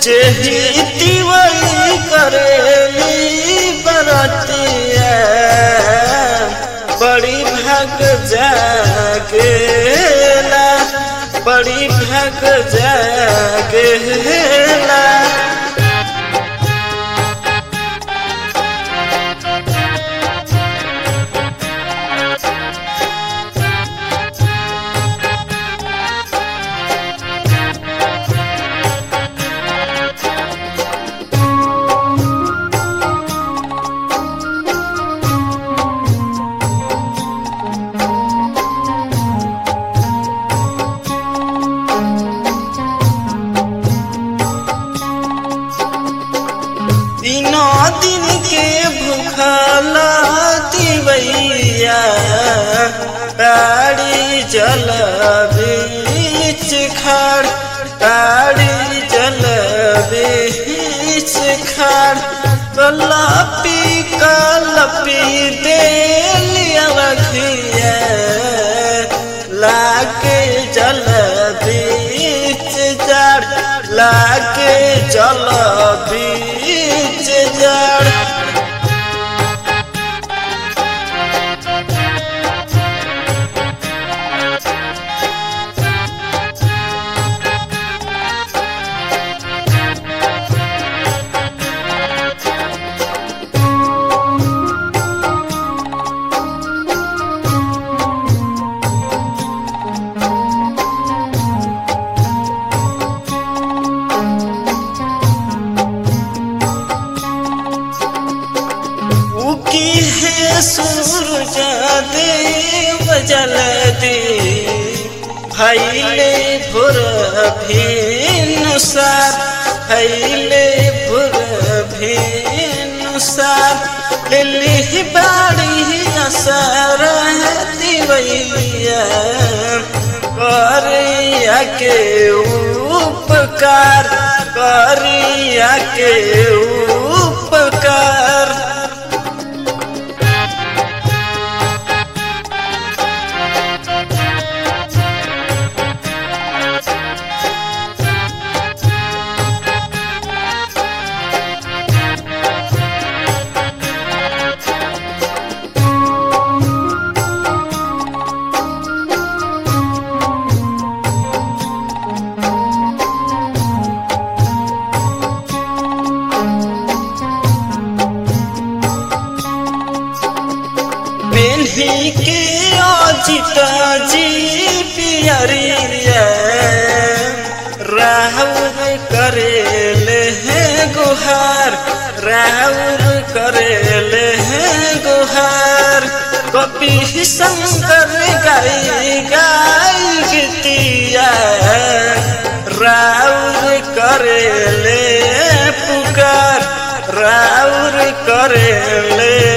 जेहिती वही करेली बरतिया बड़ी भाग जागेला बड़ी भाग जागेला तीनों दिन के भूखला दिवैया ताड़ी जल बीच खाड़ ताड़ी जल बीच खाड़ कलपी कलपी दे लिया रखिया लाके जल बीच जड़ लाके जल बीच जड़ उकी है सूरज देव जल दे भैले भुर भेनुसार भैले भुर भेनुसार लिली बाड़ी असर दिवैया करिया के उपकार करिया के उपकार पेन्ही के अजिता जी पियरिया राहुल करेले हैं गुहार राहुल करेले हैं गुहार कपि शंकर गाई गाई गीतिया राउर करेले पुकार राउर करेले